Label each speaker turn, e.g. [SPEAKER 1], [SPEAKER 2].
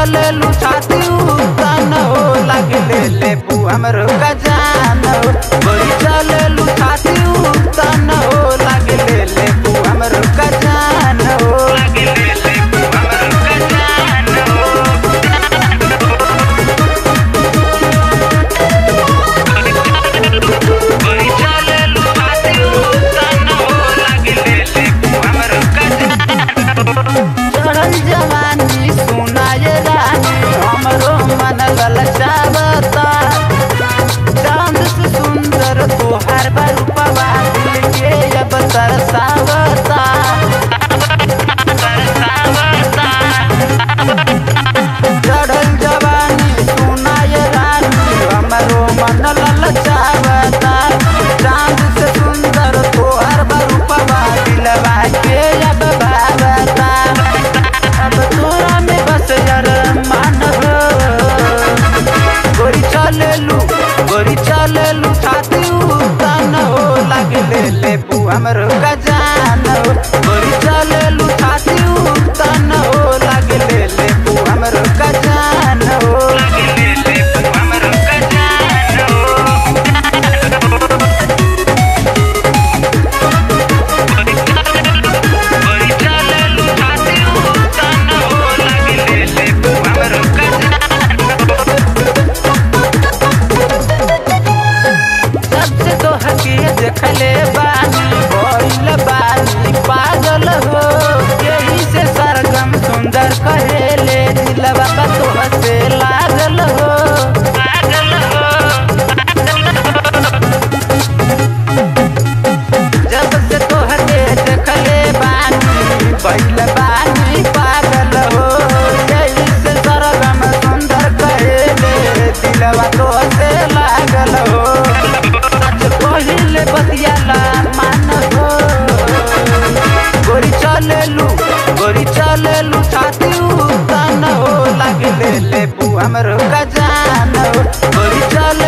[SPEAKER 1] चले लू छाती उतान हो लगले ले पू हमरो गजान हो गोरी चले लू छाती उतान हो लगले ले पू हमरो गजान हो लगले ले पू हमरो गजान हो गोरी चले लू छाती उतान हो लगले ले पू हमरो गजान चढ़ल जवानी सुनाए रानी हमरो मन ललचावता चांद से सुंदर तोहार बरूपवा दिल के अब तरसावता चढ़ल जवानी सुनाए रानी हमरो मन ललचावता चांद से सुंदर तोहार बरूपवा दिलवा के अब भावता अब तोरा में बस यार मान हो गोरी चले लू गोरी चले लू छाती उतान हो लगले ले पू हमरो गजान हो गोरी चले लू छाती उतान हो लगले ले पू हमरो गजान हो लगले ले पू हमरो गजान हो गोरी चले लू छाती उतान हो लगले ले पू हमरो सबसे तो हकीर देखले बानी भइल बानी पागल हो यही से सरगम सुंदर कहेले दिलवा का तो से लागल हो लागल हो जब से तोहके देखले बानी भइल बानी पागल हो यही से सरगम सुंदर कहेले दिलवा तो से लागल हो सच कहिले बतियाला मान हो गोरी चले लू गोरी चले लू छाती उतान हो लगले ले पू हमरो गजान हो गोरी चले